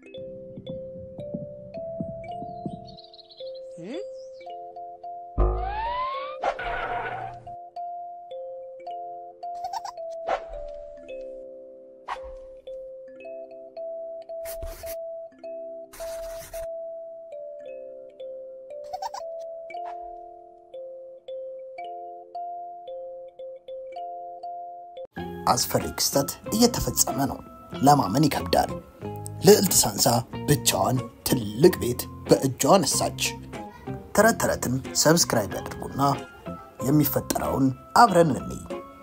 አስፈሪ ክስተት እየተፈጸመ ነው። ለማመን ይከብዳል። ልዕልት ሳንሳ ብቻዋን ትልቅ ቤት በእጇ ነሳች። ተረት ተረትን ሰብስክራይብ ያድርጉና የሚፈጠረውን አብረን እንይ።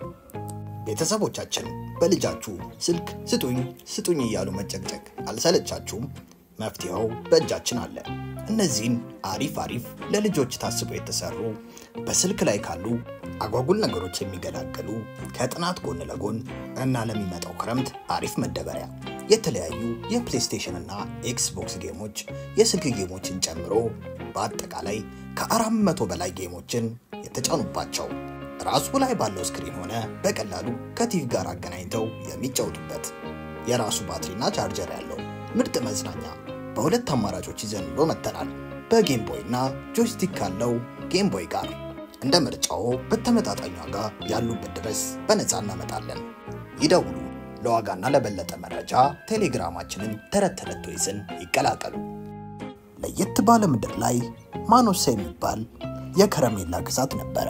ቤተሰቦቻችን በልጃችሁ ስልክ ስጡኝ ስጡኝ እያሉ መጨቅጨቅ አልሰለቻችሁም? መፍትሄው በእጃችን አለ። እነዚህን አሪፍ አሪፍ ለልጆች ታስበው የተሰሩ በስልክ ላይ ካሉ አጓጉል ነገሮች የሚገላገሉ ከጥናት ጎን ለጎን እና ለሚመጣው ክረምት አሪፍ መደበሪያ የተለያዩ የፕሌይስቴሽን እና ኤክስቦክስ ጌሞች የስልክ ጌሞችን ጨምሮ በአጠቃላይ ከአራት መቶ በላይ ጌሞችን የተጫኑባቸው ራሱ ላይ ባለው ስክሪን ሆነ በቀላሉ ከቲቪ ጋር አገናኝተው የሚጫወቱበት የራሱ ባትሪና ቻርጀር ያለው ምርጥ መዝናኛ በሁለት አማራጮች ይዘንሎ መጥተናል። በጌም ቦይ እና ጆይስቲክ ካለው ጌም ቦይ ጋር እንደ ምርጫው በተመጣጣኝ ዋጋ ያሉበት ድረስ በነፃ እናመጣለን። ይደውሉ። ለዋጋና ለበለጠ መረጃ ቴሌግራማችንን ተረት ተረት ቶይስን ይቀላቀሉ። ለየት ባለ ምድር ላይ ማኖሳ የሚባል የከረሜላ ግዛት ነበረ።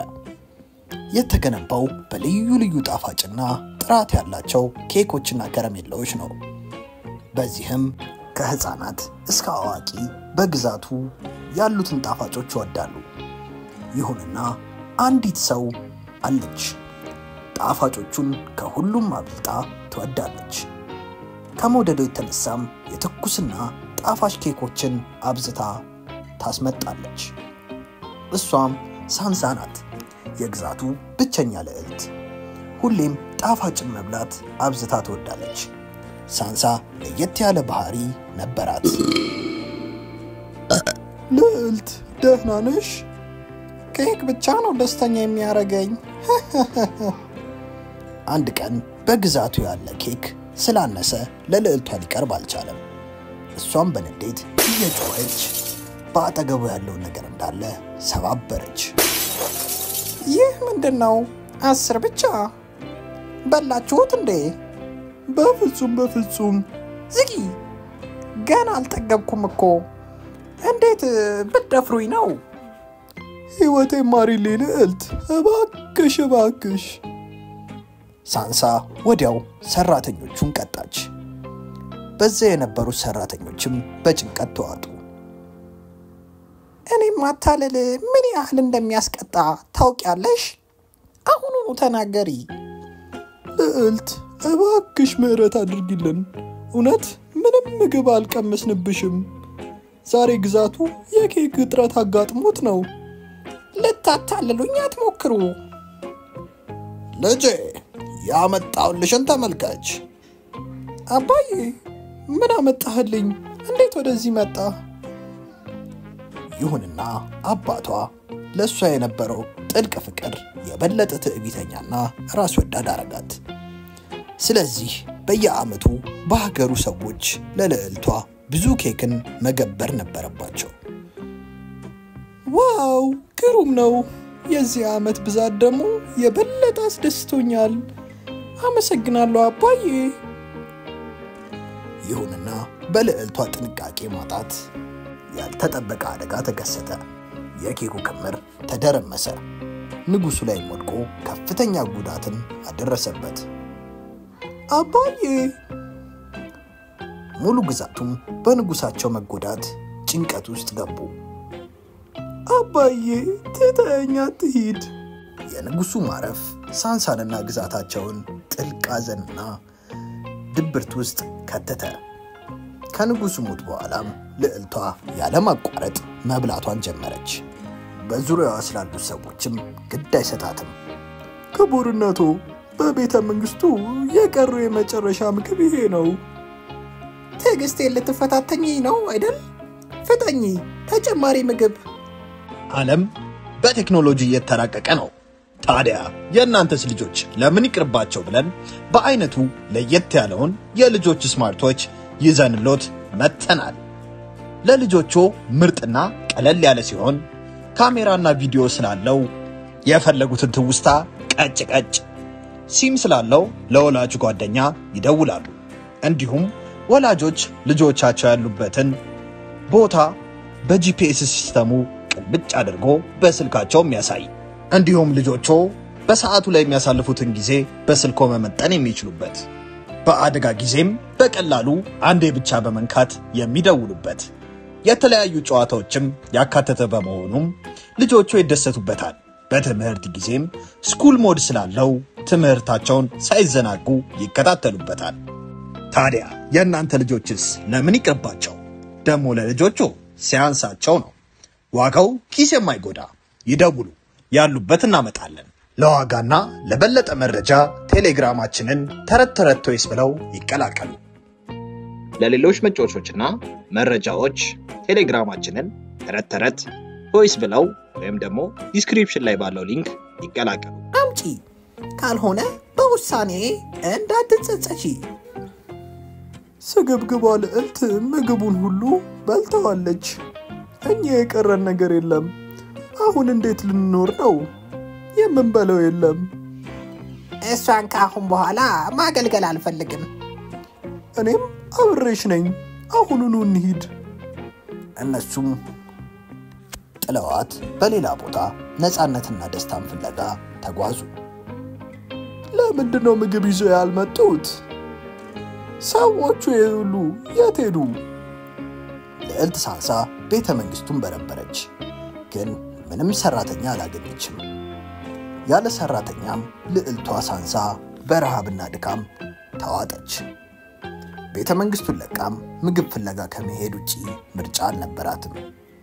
የተገነባው በልዩ ልዩ ጣፋጭና ጥራት ያላቸው ኬኮችና ከረሜላዎች ነው። በዚህም ከህፃናት እስከ አዋቂ በግዛቱ ያሉትን ጣፋጮች ይወዳሉ። ይሁንና አንዲት ሰው አለች። ጣፋጮቹን ከሁሉም አብልጣ ትወዳለች። ከመውደዶ የተነሳም የትኩስና ጣፋጭ ኬኮችን አብዝታ ታስመጣለች። እሷም ሳንሳ ናት፣ የግዛቱ ብቸኛ ልዕልት። ሁሌም ጣፋጭን መብላት አብዝታ ትወዳለች። ሳንሳ ለየት ያለ ባህሪ ነበራት። ልዕልት ደህና ነሽ? ኬክ ብቻ ነው ደስተኛ የሚያደርገኝ። አንድ ቀን በግዛቱ ያለ ኬክ ስላነሰ ለልዕልቷ ሊቀርብ አልቻለም። እሷም በንዴት እየጮኸች በአጠገቡ ያለውን ነገር እንዳለ ሰባበረች። ይህ ምንድን ነው? አስር ብቻ በላችሁት እንዴ? በፍጹም በፍጹም። ዝጊ፣ ገና አልጠገብኩም እኮ። እንዴት ብትደፍሩኝ ነው? ሕይወቴ ማሪሌ ልዕልት፣ እባክሽ እባክሽ። ሳንሳ ወዲያው ሰራተኞቹን ቀጣች። በዚያ የነበሩት ሰራተኞችም በጭንቀት ተዋጡ። እኔም ማታለል ምን ያህል እንደሚያስቀጣ ታውቂያለሽ? አሁኑኑ ተናገሪ። ልዕልት እባክሽ ምሕረት አድርጊልን። እውነት ምንም ምግብ አልቀመስንብሽም። ዛሬ ግዛቱ የኬክ እጥረት አጋጥሞት ነው። ልታታልሉኝ አትሞክሩ። ልጄ ያመጣውልሽን ተመልከች። አባዬ ምን አመጣህልኝ? እንዴት ወደዚህ መጣ? ይሁንና አባቷ ለእሷ የነበረው ጥልቅ ፍቅር የበለጠ ትዕቢተኛና ራስ ወዳድ አረጋት። ስለዚህ በየዓመቱ በሀገሩ ሰዎች ለልዕልቷ ብዙ ኬክን መገበር ነበረባቸው። ዋው ግሩም ነው! የዚህ ዓመት ብዛት ደግሞ የበለጠ አስደስቶኛል። አመሰግናለሁ አባዬ። ይሁንና በልዕልቷ ጥንቃቄ ማጣት ያልተጠበቀ አደጋ ተከሰተ። የኬኩ ክምር ተደረመሰ። ንጉሱ ላይ ወድቆ ከፍተኛ ጉዳትን አደረሰበት። አባዬ! ሙሉ ግዛቱም በንጉሳቸው መጎዳት ጭንቀት ውስጥ ገቡ። አባዬ ትተኛ ትሂድ። የንጉሱ ማረፍ ሳንሳንና ግዛታቸውን ጥልቅ ሐዘንና ድብርት ውስጥ ከተተ። ከንጉሱ ሞት በኋላም ልዕልቷ ያለማቋረጥ መብላቷን ጀመረች። በዙሪያዋ ስላሉት ሰዎችም ግድ አይሰጣትም። ክቡርነቶ፣ በቤተ መንግስቱ የቀሩ የመጨረሻ ምግብ ይሄ ነው። ትዕግስቴን ልትፈታተኝ ነው አይደል? ፍጠኝ፣ ተጨማሪ ምግብ። ዓለም በቴክኖሎጂ እየተራቀቀ ነው። ታዲያ የእናንተስ ልጆች ለምን ይቅርባቸው ብለን በአይነቱ ለየት ያለውን የልጆች ስማርቶች ይዘንሎት መጥተናል። ለልጆቹ ምርጥና ቀለል ያለ ሲሆን ካሜራና ቪዲዮ ስላለው የፈለጉትን ትውስታ ቀጭ ቀጭ፣ ሲም ስላለው ለወላጅ ጓደኛ ይደውላሉ። እንዲሁም ወላጆች ልጆቻቸው ያሉበትን ቦታ በጂፒኤስ ሲስተሙ ቅልብጭ አድርጎ በስልካቸው የሚያሳይ እንዲሁም ልጆቹ በሰዓቱ ላይ የሚያሳልፉትን ጊዜ በስልኮ መመጠን የሚችሉበት በአደጋ ጊዜም በቀላሉ አንዴ ብቻ በመንካት የሚደውሉበት የተለያዩ ጨዋታዎችም ያካተተ በመሆኑም ልጆቹ ይደሰቱበታል። በትምህርት ጊዜም ስኩል ሞድ ስላለው ትምህርታቸውን ሳይዘናጉ ይከታተሉበታል። ታዲያ የእናንተ ልጆችስ ለምን ይቅርባቸው? ደግሞ ለልጆቹ ሲያንሳቸው ነው። ዋጋው ኪስ የማይጎዳ ይደውሉ፣ ያሉበት እናመጣለን። ለዋጋና ለበለጠ መረጃ ቴሌግራማችንን ተረት ተረት ቶይስ ብለው ይቀላቀሉ። ለሌሎች መጫወቾችና መረጃዎች ቴሌግራማችንን ተረት ተረት ቶይስ ብለው ወይም ደግሞ ዲስክሪፕሽን ላይ ባለው ሊንክ ይቀላቀሉ። አምጪ፣ ካልሆነ በውሳኔ እንዳትጸጸቺ። ስግብግቧ ልዕልት ምግቡን ሁሉ በልተዋለች። እኛ የቀረን ነገር የለም። አሁን እንዴት ልንኖር ነው? የምንበለው የለም። እሷን ከአሁን በኋላ ማገልገል አልፈልግም። እኔም አብሬሽ ነኝ። አሁኑኑ እንሂድ። እነሱም ጥለዋት በሌላ ቦታ ነፃነትና ደስታን ፍለጋ ተጓዙ። ለምንድን ነው ምግብ ይዞ ያልመጡት? ሰዎቹ የሁሉ የት ሄዱ? ልዕልት ሳንሳ ቤተ መንግስቱን በረበረች፣ ግን ምንም ሰራተኛ አላገኘችም። ያለ ሰራተኛም ልዕልቷ ሳንሳ በረሃብና ድካም ተዋጠች። ቤተ መንግስቱን ለቃም ምግብ ፍለጋ ከመሄድ ውጪ ምርጫ አልነበራትም።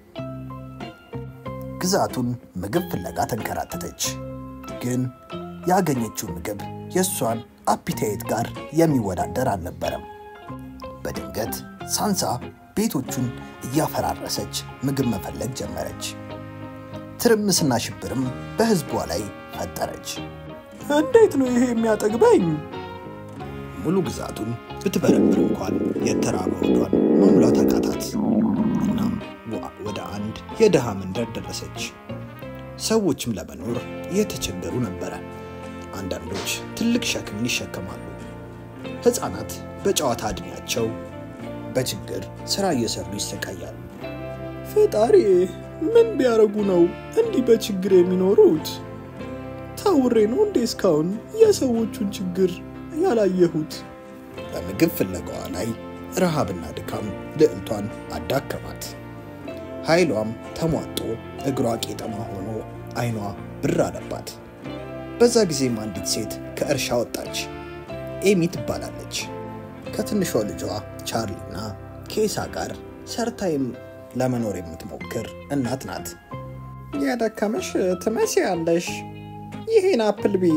ግዛቱን ምግብ ፍለጋ ተንከራተተች፣ ግን ያገኘችው ምግብ የእሷን አፒታይት ጋር የሚወዳደር አልነበረም። በድንገት ሳንሳ ቤቶቹን እያፈራረሰች ምግብ መፈለግ ጀመረች። ትርምስና ሽብርም በህዝቧ ላይ ፈጠረች። እንዴት ነው ይሄ የሚያጠግበኝ? ሙሉ ግዛቱን ብትበረብር እንኳን የተራበ ሆዷን መሙላት አቃታት። እናም ዋ- ወደ አንድ የድሃ መንደር ደረሰች። ሰዎችም ለመኖር እየተቸገሩ ነበረ። አንዳንዶች ትልቅ ሸክምን ይሸከማሉ። ሕፃናት በጨዋታ ዕድሜያቸው በችግር ሥራ እየሰሩ ይሰቃያሉ። ፈጣሪ ምን ቢያረጉ ነው እንዲህ በችግር የሚኖሩት? ታውሬ ነው እንዴ እስካሁን የሰዎቹን ችግር ያላየሁት? በምግብ ፍለጋዋ ላይ ረሃብና ድካም ልዕልቷን አዳከማት። ኃይሏም ተሟጦ እግሯ ቄጠማ ሆኖ አይኗ ብር አለባት። በዛ ጊዜም አንዲት ሴት ከእርሻ ወጣች። ኤሚ ትባላለች። ከትንሿ ልጇ ቻርሊና ኬሳ ጋር ሰርታይም ለመኖር የምትሞክር እናት ናት። የደከመሽ ትመስያለሽ። ይህን አፕል ቢ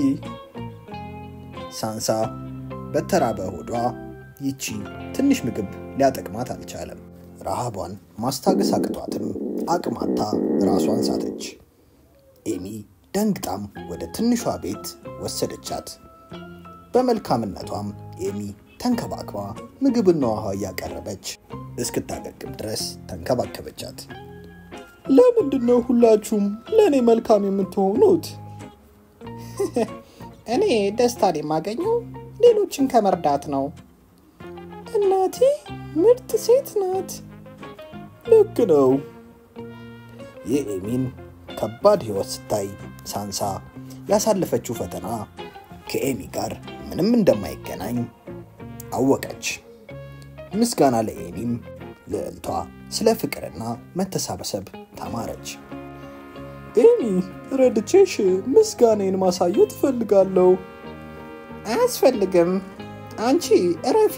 ሳንሳ በተራበ ሆዷ ይቺ ትንሽ ምግብ ሊያጠቅማት አልቻለም። ረሃቧን ማስታገስ አቅቷትም አቅማታ ራሷን ሳተች። ኤሚ ደንግጣም ወደ ትንሿ ቤት ወሰደቻት። በመልካምነቷም ኤሚ ተንከባክባ ምግብና ውሃ እያቀረበች እስክታገግም ድረስ ተንከባከበቻት። ለምንድን ነው ሁላችሁም ለእኔ መልካም የምትሆኑት? እኔ ደስታን የማገኘው ሌሎችን ከመርዳት ነው። እናቴ ምርጥ ሴት ናት። ልክ ነው። የኤሚን ከባድ ሕይወት ስታይ ሳንሳ ያሳለፈችው ፈተና ከኤሚ ጋር ምንም እንደማይገናኝ አወቀች። ምስጋና ለኤሚም ልዕልቷ ስለ ፍቅርና መተሳሰብ ተማረች። ኤሚ ረድቼሽ ምስጋኔን ማሳየት እፈልጋለሁ። አያስፈልግም። አንቺ እረፊ።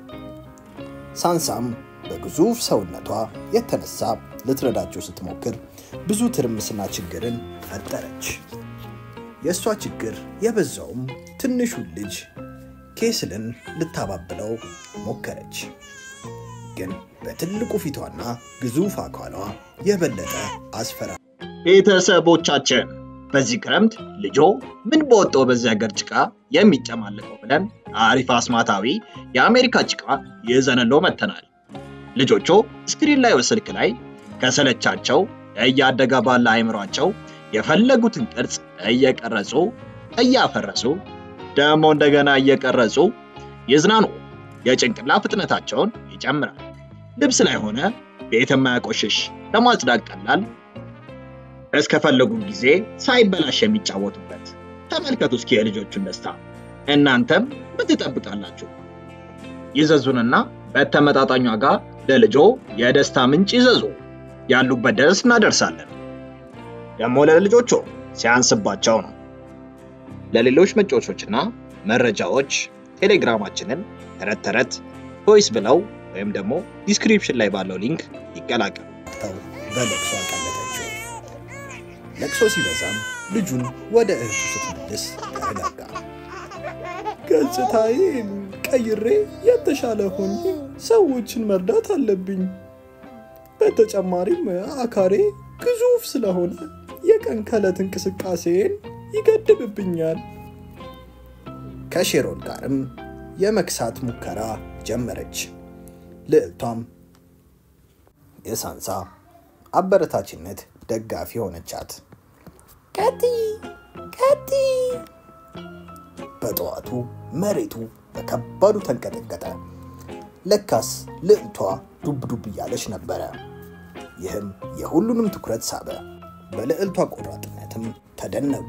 ሳንሳም በግዙፍ ሰውነቷ የተነሳ ልትረዳቸው ስትሞክር ብዙ ትርምስና ችግርን ፈጠረች። የእሷ ችግር የበዛውም ትንሹን ልጅ ኬስልን ልታባብለው ሞከረች። ግን በትልቁ ፊቷና ግዙፍ አካሏ የበለጠ አስፈራ ቤተሰቦቻችን በዚህ ክረምት ልጆ ምን በወጣው በዚህ ሀገር ጭቃ የሚጨማለቀው ብለን አሪፍ አስማታዊ የአሜሪካ ጭቃ ይዘንሎ መጥተናል። ልጆቹ ስክሪን ላይ ስልክ ላይ ከሰለቻቸው እያደገ ባለ አይምሯቸው የፈለጉትን ቅርጽ እየቀረጹ እያፈረሱ ደግሞ እንደገና እየቀረጹ ይዝናኑ። የጭንቅላ ፍጥነታቸውን ይጨምራል። ልብስ ላይ ሆነ ቤት የማያቆሽሽ ለማጽዳት ቀላል፣ እስከፈለጉ ጊዜ ሳይበላሽ የሚጫወቱበት። ተመልከቱ እስኪ የልጆቹን ደስታ። እናንተም ምን ትጠብቃላችሁ? ይዘዙንና በተመጣጣኝ ዋጋ ለልጆ የደስታ ምንጭ ይዘዙ። ያሉበት ድረስ እናደርሳለን። ደግሞ ለልጆቹ ሲያንስባቸው ነው። ለሌሎች መጫወቾችና መረጃዎች ቴሌግራማችንን ተረት ተረት ቮይስ ብለው ወይም ደግሞ ዲስክሪፕሽን ላይ ባለው ሊንክ ይቀላቀሉ። ተው በለቅሶ አቀለጠችው። ለቅሶ ሲበዛም ልጁን ወደ እህቱ ስትመልስ ተረጋጋ። ገጽታዬን ቀይሬ የተሻለ ሆኜ ሰዎችን መርዳት አለብኝ። በተጨማሪም አካሬ ግዙፍ ስለሆነ የቀን ከዕለት እንቅስቃሴን ይገድብብኛል። ከሼሮን ጋርም የመክሳት ሙከራ ጀመረች። ልዕልቷም የሳንሳ አበረታችነት ደጋፊ ሆነቻት። ቀጥይ ቀጥይ። በጠዋቱ መሬቱ በከባዱ ተንቀጠቀጠ። ለካስ ልዕልቷ ዱብ ዱብ እያለች ነበረ። ይህም የሁሉንም ትኩረት ሳበ። በልዕልቷ ቆራጥነትም ተደነቁ።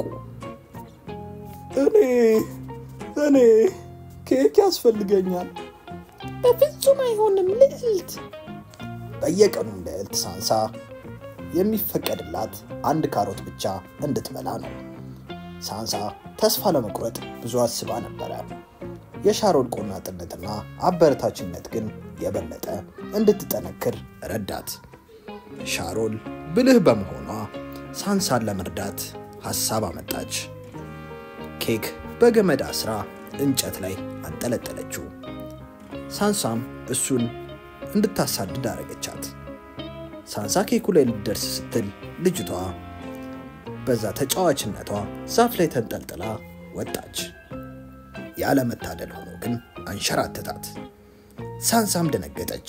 እኔ እኔ ኬክ ያስፈልገኛል። በፍጹም አይሆንም ልዕልት። በየቀኑም ልዕልት ሳንሳ የሚፈቀድላት አንድ ካሮት ብቻ እንድትበላ ነው። ሳንሳ ተስፋ ለመቁረጥ ብዙ አስባ ነበረ። የሻሮን ቆናጥነትና አበረታችነት ግን የበለጠ እንድትጠነክር ረዳት። ሻሮን ብልህ በመሆኗ ሳንሳን ለመርዳት ሐሳብ አመጣች። ኬክ በገመድ አስራ እንጨት ላይ አንጠለጠለችው። ሳንሳም እሱን እንድታሳድድ አረገቻት። ሳንሳ ኬኩ ላይ ልትደርስ ስትል ልጅቷ በዛ ተጫዋችነቷ ዛፍ ላይ ተንጠልጥላ ወጣች። ያለመታደል ሆኖ ግን አንሸራተታት። ሳንሳም ደነገጠች።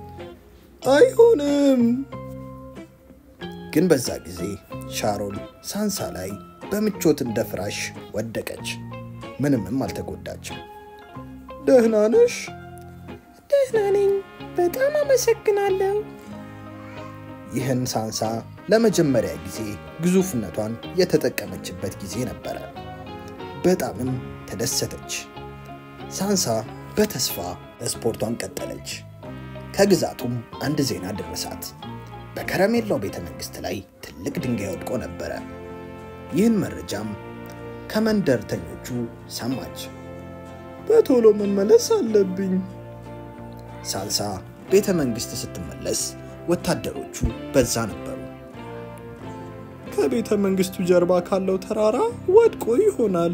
አይሆንም። ግን በዛ ጊዜ ሻሮን ሳንሳ ላይ በምቾት እንደ ፍራሽ ወደቀች። ምንምም አልተጎዳችም። ደህና ነሽ? ደህና ነኝ። በጣም አመሰግናለሁ። ይህን ሳንሳ ለመጀመሪያ ጊዜ ግዙፍነቷን የተጠቀመችበት ጊዜ ነበረ። በጣምም ተደሰተች። ሳንሳ በተስፋ ስፖርቷን ቀጠለች። ከግዛቱም አንድ ዜና ደረሳት። በከረሜላው ቤተ መንግሥት ላይ ትልቅ ድንጋይ ወድቆ ነበረ። ይህን መረጃም ከመንደርተኞቹ ሰማች። በቶሎ መመለስ አለብኝ። ሳንሳ ቤተ መንግሥት ስትመለስ ወታደሮቹ በዛ ነበሩ። ከቤተ መንግስቱ ጀርባ ካለው ተራራ ወድቆ ይሆናል።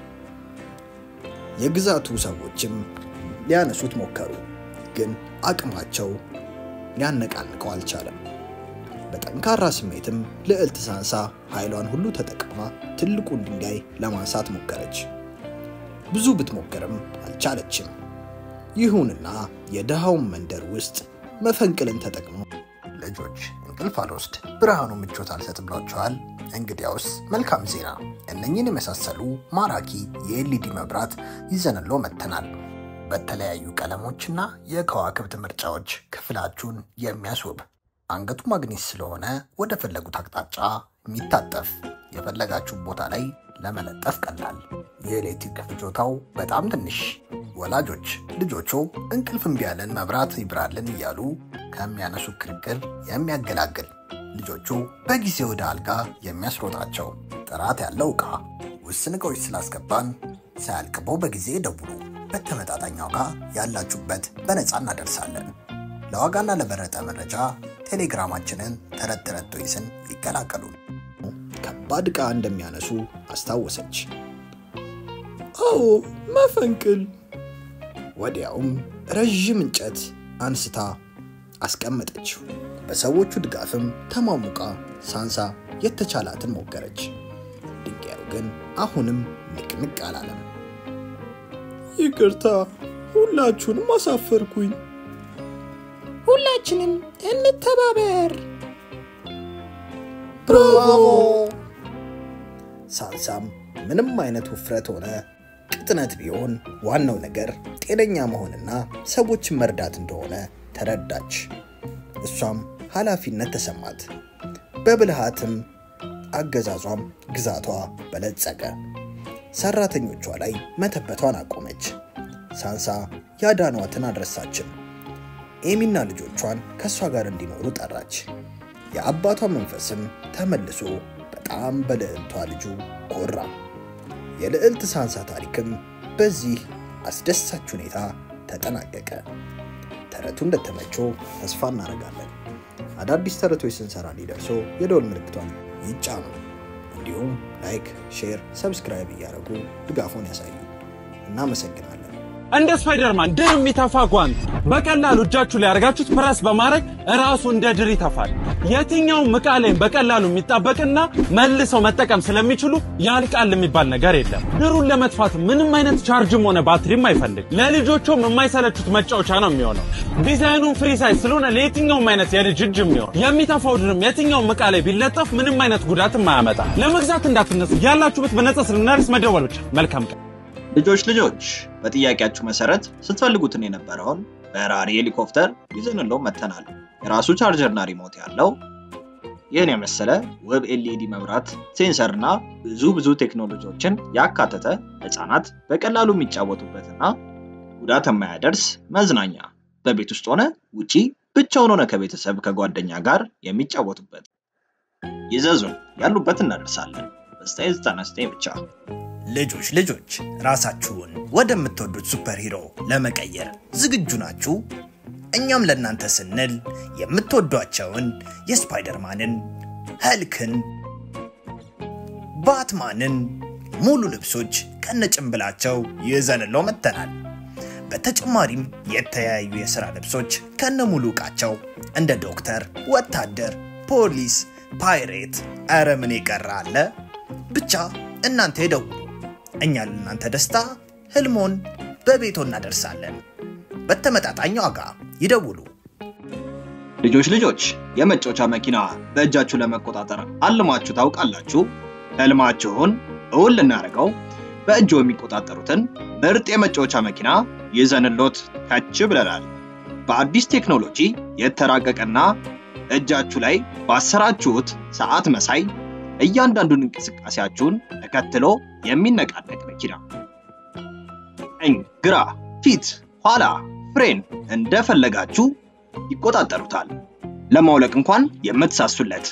የግዛቱ ሰዎችም ሊያነሱት ሞከሩ፣ ግን አቅማቸው ሊያነቃንቀው አልቻለም። በጠንካራ ስሜትም ልዕልት ሳንሳ ኃይሏን ሁሉ ተጠቅማ ትልቁን ድንጋይ ለማንሳት ሞከረች። ብዙ ብትሞክርም አልቻለችም። ይሁንና የድሃውን መንደር ውስጥ መፈንቅልን ተጠቅመው ልጆች እንቅልፍ አልወስድ ብርሃኑ ምቾት አልሰጥ ብሏቸዋል። እንግዲያውስ መልካም ዜና፣ እነኝን የመሳሰሉ ማራኪ የኤልኢዲ መብራት ይዘንሎ መጥተናል። በተለያዩ ቀለሞችና የከዋክብት ምርጫዎች ክፍላችሁን የሚያስውብ አንገቱ ማግኔት ስለሆነ ወደ ፈለጉት አቅጣጫ የሚታጠፍ የፈለጋችሁ ቦታ ላይ ለመለጠፍ ቀላል፣ የኤሌክትሪክ ፍጆታው በጣም ትንሽ። ወላጆች ልጆቹ እንቅልፍ እምቢ ያለን መብራት ይብራልን እያሉ ከሚያነሱ ክርክር የሚያገላግል ልጆቹ በጊዜ ወደ አልጋ የሚያስሮጣቸው ጥራት ያለው ዕቃ ውስን ዕቃዎች ስላስገባን ሳያልቅበው በጊዜ ደውሉ። በተመጣጣኝ ዋጋ ያላችሁበት በነፃ እናደርሳለን። ለዋጋና ለበረጠ መረጃ ቴሌግራማችንን ተረት ተረት ቶይስን ይቀላቀሉን። ከባድ ዕቃ እንደሚያነሱ አስታወሰች። አዎ መፈንቅል። ወዲያውም ረዥም እንጨት አንስታ አስቀመጠችው። በሰዎቹ ድጋፍም ተሟሙቃ ሳንሳ የተቻላትን ሞከረች። ድንጋዩ ግን አሁንም ንቅንቅ አላለም። ይቅርታ፣ ሁላችሁንም አሳፈርኩኝ። ሁላችንም እንተባበር። ብራቮ! ሳንሳም ምንም አይነት ውፍረት ሆነ ቅጥነት ቢሆን ዋናው ነገር ጤነኛ መሆንና ሰዎችን መርዳት እንደሆነ ተረዳች። እሷም ኃላፊነት ተሰማት። በብልሃትም አገዛዟም ግዛቷ በለጸገ። ሰራተኞቿ ላይ መተበቷን አቆመች። ሳንሳ ያዳኗትን አልረሳችም። ኤሚና ልጆቿን ከእሷ ጋር እንዲኖሩ ጠራች። የአባቷ መንፈስም ተመልሶ በጣም በልዕልቷ ልጁ ኮራ። የልዕልት ሳንሳ ታሪክም በዚህ አስደሳች ሁኔታ ተጠናቀቀ። ተረቱ እንደተመቸው ተስፋ እናደርጋለን። አዳዲስ ተረቶች ስንሰራ እንዲደርሶ የደወል ምልክቷን ይጫኑ። እንዲሁም ላይክ፣ ሼር፣ ሰብስክራይብ እያደረጉ ድጋፉን ያሳዩ። እናመሰግናለን። እንደ ስፓይደርማን ድር የሚተፋ ጓንት በቀላሉ እጃችሁ ላይ ያደርጋችሁት ፕረስ በማድረግ ራሱ እንደ ድር ይተፋል። የትኛውም ዕቃ ላይም በቀላሉ የሚጣበቅና መልሰው መጠቀም ስለሚችሉ ያልቃል የሚባል ነገር የለም። ድሩን ለመጥፋት ምንም አይነት ቻርጅም ሆነ ባትሪም አይፈልግ። ለልጆቹም የማይሰለቹት መጫወቻ ነው የሚሆነው። ዲዛይኑን ፍሪ ሳይዝ ስለሆነ ለየትኛውም አይነት የልጅ እጅ የሚሆን የሚተፋው ድርም የትኛውም ዕቃ ላይ ቢለጠፍ ምንም አይነት ጉዳትም አያመጣ። ለመግዛት እንዳትነሱ፣ ያላችሁበት በነጻ ስለምናደርስ መደወል ብቻ። መልካም ቀን። ልጆች ልጆች በጥያቄያችሁ መሰረት ስትፈልጉትን የነበረውን በራሪ ሄሊኮፕተር ይዘንለው መተናል። የራሱ ቻርጀርና ሪሞት ያለው ይህን የመሰለ ውብ ኤልኢዲ መብራት፣ ሴንሰር እና ብዙ ብዙ ቴክኖሎጂዎችን ያካተተ ህፃናት በቀላሉ የሚጫወቱበትና ጉዳት የማያደርስ መዝናኛ በቤት ውስጥ ሆነ ውጪ ብቻውን ሆነ ከቤተሰብ ከጓደኛ ጋር የሚጫወቱበት ይዘዙን፣ ያሉበት እናደርሳለን። በ999 ብቻ። ልጆች ልጆች ራሳችሁን ወደምትወዱት ሱፐር ሂሮ ለመቀየር ዝግጁ ናችሁ? እኛም ለእናንተ ስንል የምትወዷቸውን የስፓይደርማንን፣ ኸልክን፣ ባትማንን ሙሉ ልብሶች ከነጭንብላቸው ይዘንለው መጥተናል። በተጨማሪም የተለያዩ የሥራ ልብሶች ከነ ሙሉ ዕቃቸው እንደ ዶክተር፣ ወታደር፣ ፖሊስ፣ ፓይሬት፣ ኧረ ምን የቀረ አለ? ብቻ እናንተ ይደውሉ። እኛ ለእናንተ ደስታ ህልሞን በቤቶ እናደርሳለን። በተመጣጣኝ ዋጋ ይደውሉ። ልጆች ልጆች የመጫወቻ መኪና በእጃችሁ ለመቆጣጠር አልማችሁ ታውቃላችሁ? ህልማችሁን እውን ልናደርገው በእጆ የሚቆጣጠሩትን ምርጥ የመጫወቻ መኪና ይዘንሎት ከች ብለናል። በአዲስ ቴክኖሎጂ የተራቀቀና እጃችሁ ላይ ባሰራችሁት ሰዓት መሳይ እያንዳንዱን እንቅስቃሴያችሁን ተከትሎ የሚነቃነቅ መኪና ቀኝ፣ ግራ፣ ፊት፣ ኋላ፣ ፍሬን እንደፈለጋችሁ ይቆጣጠሩታል። ለማውለቅ እንኳን የምትሳሱለት።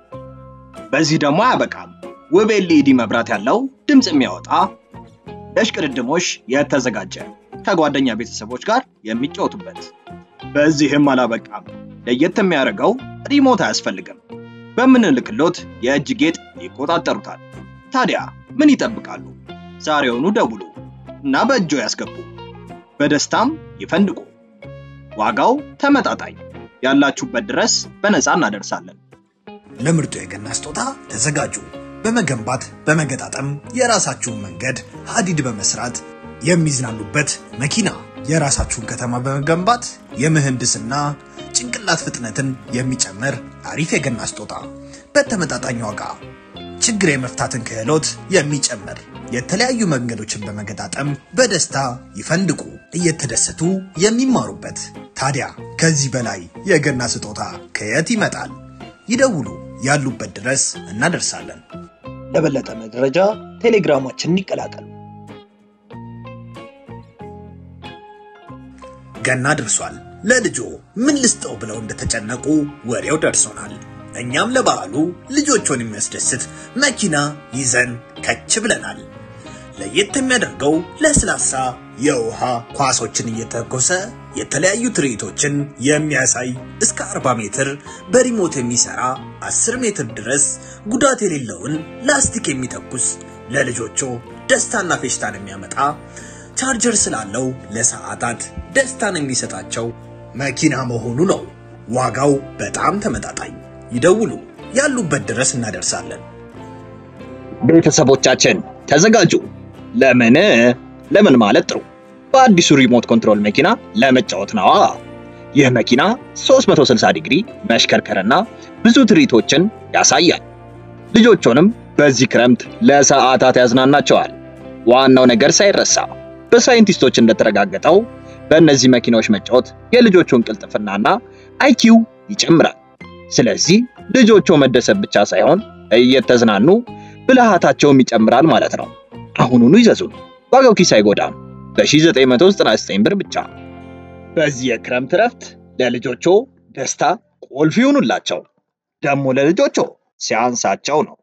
በዚህ ደግሞ አያበቃም። ውብ ኤልኢዲ መብራት ያለው ድምፅ የሚያወጣ ለሽቅድድሞች የተዘጋጀ ከጓደኛ ቤተሰቦች ጋር የሚጫወቱበት። በዚህም አላበቃም። ለየት የሚያደርገው ሪሞት አያስፈልግም። በምንልክሎት የእጅ ጌጥ ይቆጣጠሩታል። ታዲያ ምን ይጠብቃሉ? ዛሬውኑ ደውሉ እና በእጆ ያስገቡ። በደስታም ይፈንድቁ። ዋጋው ተመጣጣኝ፣ ያላችሁበት ድረስ በነፃ እናደርሳለን። ለምርጡ የገና ስጦታ ተዘጋጁ። በመገንባት በመገጣጠም የራሳችሁን መንገድ ሀዲድ በመስራት የሚዝናኑበት መኪና፣ የራሳችሁን ከተማ በመገንባት የምህንድስና ጭንቅላት ፍጥነትን የሚጨምር አሪፍ የገና ስጦታ በተመጣጣኝ ዋጋ ችግር የመፍታትን ክህሎት የሚጨምር የተለያዩ መንገዶችን በመገጣጠም በደስታ ይፈንድቁ፣ እየተደሰቱ የሚማሩበት። ታዲያ ከዚህ በላይ የገና ስጦታ ከየት ይመጣል? ይደውሉ፣ ያሉበት ድረስ እናደርሳለን። ለበለጠ መረጃ ቴሌግራማችንን ይቀላቀሉ። ገና ደርሷል። ለልጆ ምን ልስጠው ብለው እንደተጨነቁ ወሬው ደርሶናል። እኛም ለበዓሉ ልጆቹን የሚያስደስት መኪና ይዘን ከች ብለናል። ለየት የሚያደርገው ለስላሳ የውሃ ኳሶችን እየተኮሰ የተለያዩ ትርኢቶችን የሚያሳይ እስከ 40 ሜትር በሪሞት የሚሰራ 10 ሜትር ድረስ ጉዳት የሌለውን ላስቲክ የሚተኩስ ለልጆቹ ደስታና ፌሽታን የሚያመጣ ቻርጀር ስላለው ለሰዓታት ደስታን የሚሰጣቸው መኪና መሆኑ ነው። ዋጋው በጣም ተመጣጣኝ። ይደውሉ፣ ያሉበት ድረስ እናደርሳለን። ቤተሰቦቻችን ተዘጋጁ። ለምን ለምን ማለት ጥሩ በአዲሱ ሪሞት ኮንትሮል መኪና ለመጫወት ነዋ። ይህ መኪና 360 ዲግሪ መሽከርከርና ብዙ ትርኢቶችን ያሳያል። ልጆቹንም በዚህ ክረምት ለሰዓታት ያዝናናቸዋል። ዋናው ነገር ሳይረሳ በሳይንቲስቶች እንደተረጋገጠው በእነዚህ መኪናዎች መጫወት የልጆቹን ቅልጥፍናና አይኪው ይጨምራል። ስለዚህ ልጆቹ መደሰት ብቻ ሳይሆን እየተዝናኑ ብልሃታቸውም ይጨምራል ማለት ነው። አሁኑኑ ይዘዙን፣ ዋጋው ኪስ አይጎዳም። በ1999 ብር ብቻ። በዚህ የክረምት እረፍት ለልጆቹ ደስታ ቁልፍ ይሁኑላቸው። ደግሞ ለልጆቹ ሲያንሳቸው ነው።